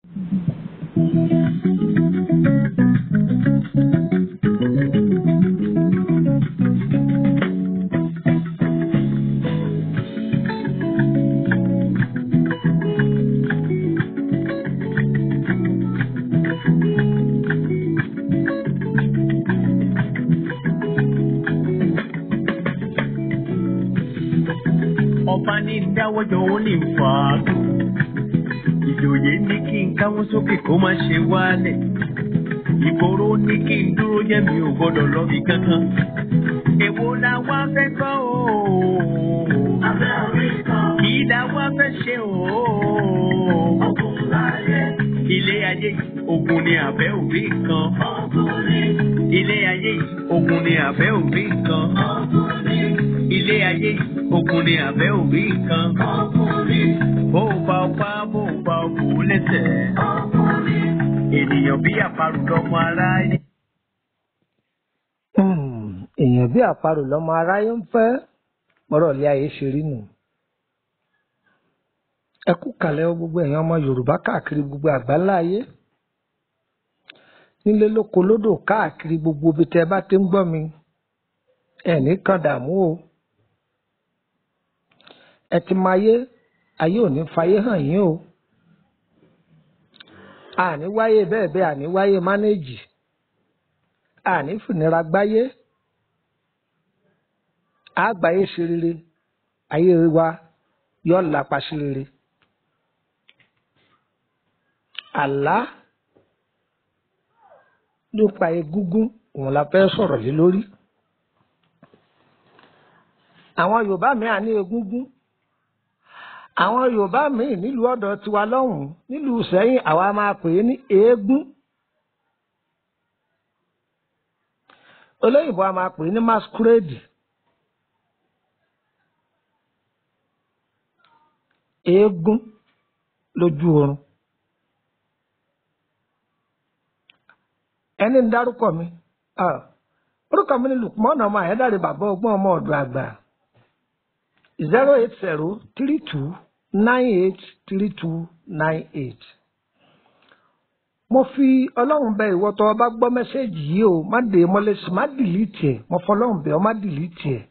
ọba ní dáwọ́jọ ó ní fà á ìjòyè ní kí n káwọ́ sókè kó má ṣe wálẹ̀ ìgboro ní kí n dúró jẹ́ mi ò gbọ́dọ̀ lọ́bi kankan èwo la wá fẹ́ gbọ́ o Abẹ́ orí kan, kì í la wá fẹ́ ṣe o ogun láyé, ilé ayé yìí ogun ni àbẹ́ òbí kan ogun ní, ilé ayé yìí ogun ni àbẹ́ òbí kan ogun ní, ilé ayé yìí ogun ni àbẹ́ òbí kan ogun ní, bó o bá o pa bó o bá o kù ú lẹ́sẹ̀. ogun ní. ènìyàn bí àparò lọmọ aráyé. Hmm, èèyàn bí àparò lọmọ aráyé ń fẹ́ mọ́rọ̀ ilé ayé ṣe rí nù. ẹ kú kàlẹ̀ o gbogbo èèyàn ọmọ yorùbá káàkiri gbogbo àgbáńlá ayé nílé lóko lódò káàkiri gbogbo ibi tẹ́ ẹ bá ti ń gbọ́ mi ẹ ní kan dààmú o ẹ ti máa yé ayé ò ní fayé hàn yín o àní wáyé bẹ́ẹ̀ bẹ́ẹ̀ àní wáyé mánéèjì àní fìnira gbáyé àgbáyé ṣe rere ayé wa yóò lápa sí rere àlá nípa egúngún òun la fẹ́ sọ̀rọ̀ lé lórí àwọn yorùbá mi à ní egúngún àwọn yorùbá míì nílùú ọ̀dọ̀ tiwa lọ́hùnún nílùú sẹ́yìn àwa máa pè é ní eégún olóyìnbó a máa pè é ní masquerade eégún lójú oorun ẹni ń dárúkọ mi ah, orúkọ mi ni lukman ọmọ àyẹ́dàrí bàbá ọgbọ́n ọmọ ọ̀dọ̀ àgbà zero eight zero three two nine eight three two nine eight. mo fi ọlọ́run bẹ ìwọ tó o bá gbọ́ mẹ́sẹ̀gì yìí o má dè é mọ́lẹ̀ sí má dìlítì ẹ̀ mo fọlọ́run bẹ ọ má dìlítì ẹ̀.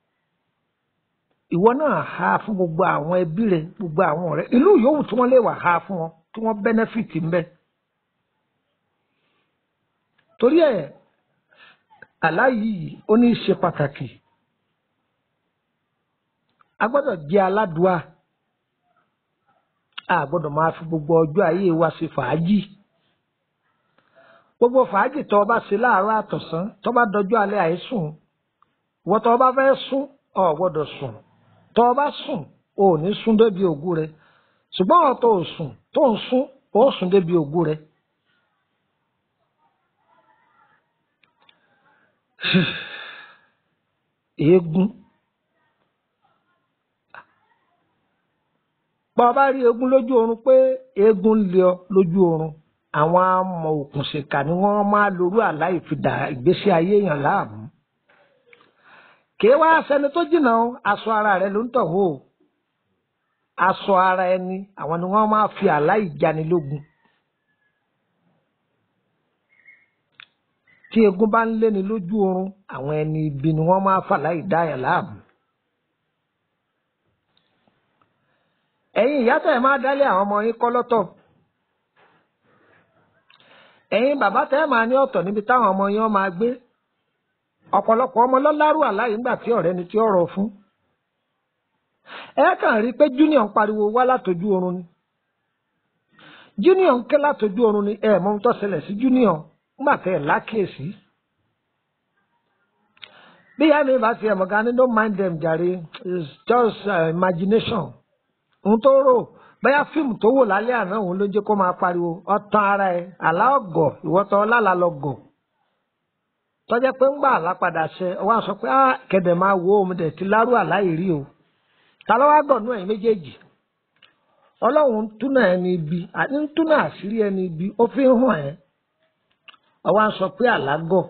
ìwọ náà ha fún gbogbo àwọn ẹbí rẹ gbogbo àwọn ọ̀rẹ́ ìlú yòówù tí wọ́n lè wà ha fún wọn kí wọ́n bẹ́nẹ́fìtì ńbẹ. torí ẹ̀ àlá yìí ó ní í ṣe pàtàkì a gbọ́dọ̀ jẹ́ aládùá a gbọ́dọ̀ máa fi gbogbo ọjọ́ ayé wa ṣe fàájì gbogbo fàájì tó o bá ṣe láàárọ̀ àtọ̀sán tó bá dọjọ́ alẹ́ àìsùn ìwọ tó o bá fẹ́ sùn o gbọ́dọ̀ sùn tó o bá sùn o ò ní sùn débi ògú rẹ ṣùgbọ́n ọ̀ tó o sùn tó ń sùn o sùn débi ògú rẹ. eégún bá a bá rí eégún lójú oorun pé eégún ń lé ọ lójú oorun àwọn amọ̀ òkùnṣèkà ni wọ́n máa lorú àlá ìfidà ìgbésí ayé èèyàn láàmú kì í wá sẹni tó jìnnà o aṣọ ara rẹ ló ń tọ̀ wò ó aṣọ ara ẹni àwọn ni wọ́n máa fi àlá ìjanilógun tí eégún bá ń léni lójú oorun àwọn ẹni ibi ni wọ́n máa fàlá ìdáyàn láàmú. ẹ̀yin ìyá tẹ̀ máa dálé àwọn ọmọ yín kọ́ lọ́tọ̀ ẹ̀yin bàbá tẹ́ máa ní ọ̀tọ̀ níbi táwọn ọmọ yín máa gbé ọ̀pọ̀lọpọ̀ ọmọ lọ́lárù àláyé ńgbà tí ọ̀rẹ́ ni tí ó rọ̀ fún ẹ kàn rí i pé junior ń pariwo wá látọjú oorun ni junior ń ké látọjú oorun ni ẹ mọ ohun tó ṣẹlẹ̀ sí junior ńgbà tẹ́ ẹ̀ lákèésí bí ìyá mi bá ti ẹ̀ mọ̀gá ni don't mind them jàre it's just uh, imagination òun tó rò bóyá fíìmù tó wò lálẹ́ àná òun ló jẹ́ kó máa pariwo ọ̀tàn ara ẹ̀ àlá ọ̀gọ̀ ìwọ́tọ̀ ọlálà lọ́gọ̀ tọ́jẹ́ pé ń gbà lápadà ṣe wá sọ pé á kẹ̀dẹ̀ máa wo òun dẹ̀ ti lárú àlá ìrí o ta ló wá gbọ̀nú ẹ̀yìn méjèèjì ọlọ́run ń túnà ẹni ibi àti ń túnà àṣírí ẹni ibi ó fi ń hàn ẹ́ ọwọ́ á sọ pé àlá gọ̀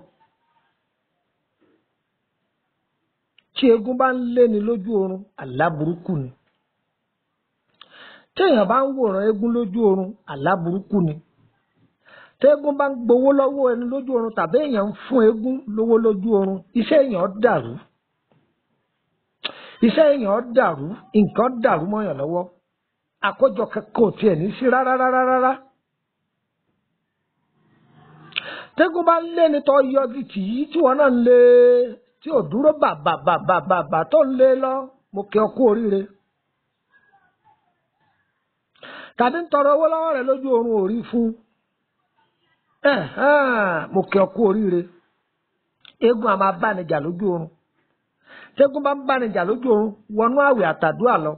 tí eégún bá ń léni lójú oorun àlá burúkú ni téèyàn bá ń wòran eégún lójú oorun àlá burúkú ni téégún bá ń gbowó lọ́wọ́ ẹni lójú oorun tàbí èèyàn ń fún eégún lówó lójú oorun iṣẹ́ èèyàn dàrú iṣẹ́ èèyàn dàrú nǹkan dàrú mọ́yàn lọ́wọ́ àkójọ kankan ò tiẹ̀ ní sí rárá rárá rárá. tẹ́gùn bá ń lé ní tọ́ yọjú tì í tí wọ́n náà ń lé tí ò dúró bàbàbàbàbà tó ń lé lọ mo kí ọ kú oríire. tàbí ń tọrọ owó lọ́wọ́ rẹ̀ lójú oorun ò rí fún mo kí ọ kú oríire. eégún a máa bá ní jà lójú oorun tẹ́gùn bá ń bá ní jà lójú oorun wọnú àwẹ̀ àtàdúà lọ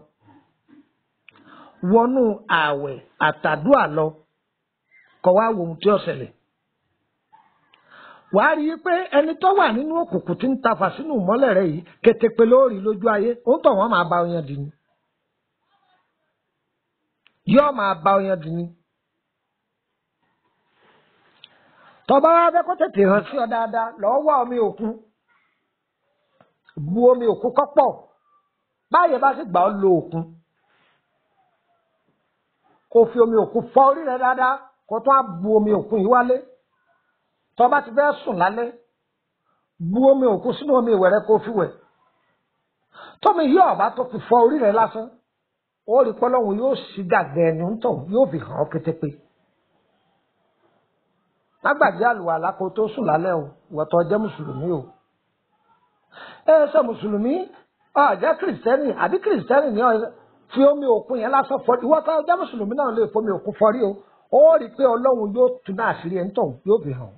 wọnú àwẹ̀ àtàdúà lọ kọ wá wo ohun tí ó ṣẹlẹ̀ wàá rí i pé ẹni tó wà nínú òkùnkùn tí ń tafà sínú ìmọ́lẹ̀ rẹ yìí kétépe lórí lójú ayé ó ń tọ̀ wọ́n máa bá ọyàn dì ní yóò máa bá ọyàn dì ní. tọ́ba wa fẹ́ kó tètè hàn sí ọ dáadáa lọ́ọ́ wá omi òkun bu omi òkun kọ́pọ̀ báyìí bá sì gbà ọ́ lo òkun kó fi omi òkun fọ orí rẹ dáadáa kó tó á bu omi òkun yìí wálé tó bá ti fẹ́ sùn lálẹ́ bu omi òkun sínú omi ìwẹ̀ rẹ kó fi wẹ̀ tómi yí ọ̀bá tó fi fọ orí rẹ lásán ó rí pọ́lọ́hún yóò sì gàgẹ́ ẹni ń tọ̀ yóò fi hàn ọ́ kétépe lágbàdí àlùwàlá kó tó sùn lálẹ́ o wọ́tọ̀ jẹ́ mùsùlùmí o ẹ ṣe mùsùlùmí ọ jẹ́ kìrìsìtẹ́nì àbí kìrìsìtẹ́nì ni ọ fi omi òkun yẹn lásán fọ ìwọ́tọ̀ jẹ́ mùsùlùmí náà lè fomi òkun fọrí o ó rí i pé ọlọ́run yóò tún náà àṣírí ẹ̀ ń tọ̀ yóò fi hàn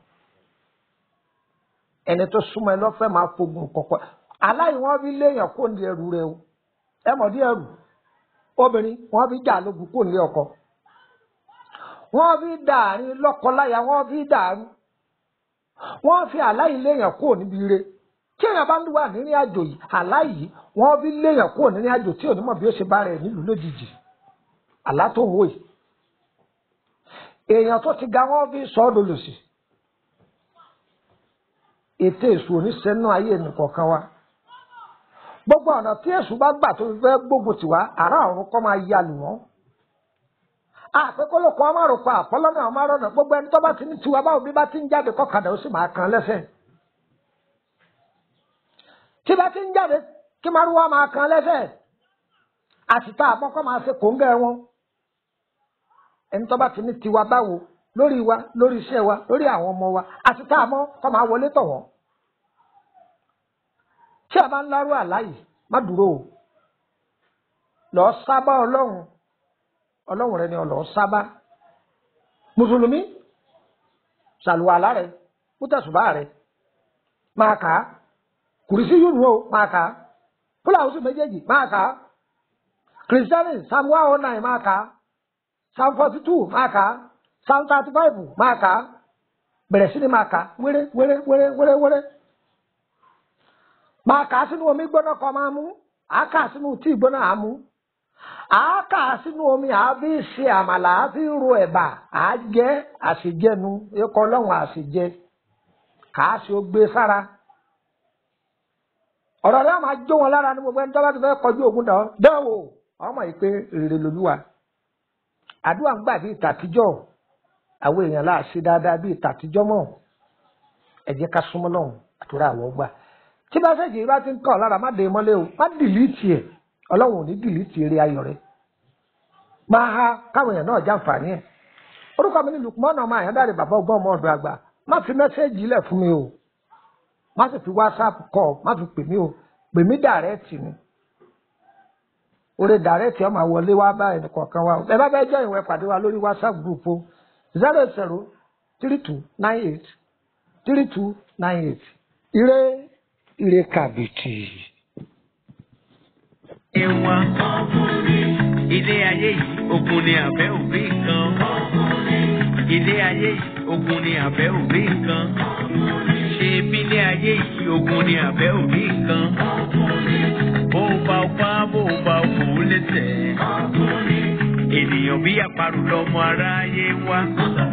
ẹni tó súnmọ́ ẹ lọ́fẹ́ máa fogun kọ̀kọ́ aláì wọ́n fi léèyàn kó ní ẹrù rẹ o ẹ mọ̀ dí ẹrù obìnrin wọ́n fi jà lógun kó ní ọkọ wọ́n fi dàárín lọ́kọláya wọ́n fi dàrú wọ́n fi aláì léèyàn kó níbi ire tí èèyàn bá ń wà nínú àjò yìí aláì yìí wọ́n fi léèyàn kó nínú àjò tí onímọ̀ bí ó ṣe bá rẹ̀ nílùú lójijì àlá tó wò yìí èèyàn tó ti ga wọ́n fi sọ ọ́ dolòsì ètò èṣù oníṣẹ́nú ayé nìkọ̀ọ̀kan wa gbogbo ọ̀nà tí èṣù bá gbà tó fẹ́ gbógun tiwa àrà ọ̀run kọ́ máa ya lù wọ́n àpékólókun amárùkọ àpọ́lọ́nà amárọ̀nà gbogbo ẹni tó bá ti ní tiwa báwo bí bá ti ń jáde kọ́kadà ó sì máa kan lẹ́sẹ̀ tí bá ti ń jáde kí márùwá máa kan lẹ́sẹ̀ àtìta àpọ́kọ́ máa ṣe kòńgẹ́ wọn ẹni tó bá ti ní tiwa báwo lórí wa lórí iṣẹ́ wa lórí àwọn ọmọ wa àtìta àmọ́ kọ́ máa wọlé tọ̀ wọ́n tí a bá ń lárú àláyè má dúró o lọ sábà ọlọ́run ọlọ́run rẹ ni ọ lọ sábà mùsùlùmí ṣàlùwàlá rẹ mútẹ̀sùbá rẹ máa kà á kùrìsí yìí nù ó máa kà á fúláwùsù méjèèjì máa kà á kìrìsìtẹ́nì psalm one oh nine máa kà á psalm forty two máa kà á psalm thirty five máa kà á bẹ̀rẹ̀ sí ni máa kà á wéré wéré wéré wéré wéré máa kà á sínú omi gbóná kan máa mú àá kà á sínú tíì gbóná àá mú àá kà á sínú omi àá fi ṣe àmàlà àá fi ro ẹ̀bà àá jẹ́ àṣejẹnu ikọ̀ ọlọ́run àṣejẹ kà á ṣe ó gbé sára ọ̀rọ̀ rẹ̀ máa jó wọn lára ní gbogbo ẹni tó bá ti fẹ́ kọjú ogun dán dánwò ọmọ yìí pé rere lolúwa àdúrà ń gbà bíi tàtijọ́ àwọn èèyàn láà ṣe dáadáa bíi tàtijọ́ mọ́ ẹ jẹ́ ká súnmọ́ lọ́hùn àtúrà àwọ̀ gbà tí mẹ́sẹ̀gì yìí bá ti ń kọ́ lára má dé mọ́lé o má dìlítì ẹ̀ ọlọ́run ò ní dìlítì eré ayọ̀ rẹ̀ máa ha káwọn èèyàn náà jàǹfààní ẹ̀ orúkọ mi ní Lukman ọmọ àyàndáre bàbá ọgbọ́n ọmọ ọ̀dọ̀ àgbà má fi mẹ́sẹ̀gì lẹ̀ fún mi o má sì fi whatsapp kọ má fi pè mí o pè mí dàrẹ́tì ni orí dàrẹ́tì ọmọ àwọlé wá bá ẹnì kọ̀ọ̀kan wa ẹ bá bẹ́ẹ̀ jẹ́ ìwé pàdé wa lórí whatsapp group o zero zero three two nine eight three two nine eight ire ire kàbìtì. Ẹ̀wà ilé ayé yìí ogun ni àbẹ́ òbí kan. Ilé ayé yìí ogun ni àbẹ́ òbí kan. Ṣé bílé ayé yìí ogun ni àbẹ́ òbí kan? Bó o bá o pa bó o bá o kò ó lẹ́sẹ̀. Ènìyàn bí àparò lọmọ aráyé wá.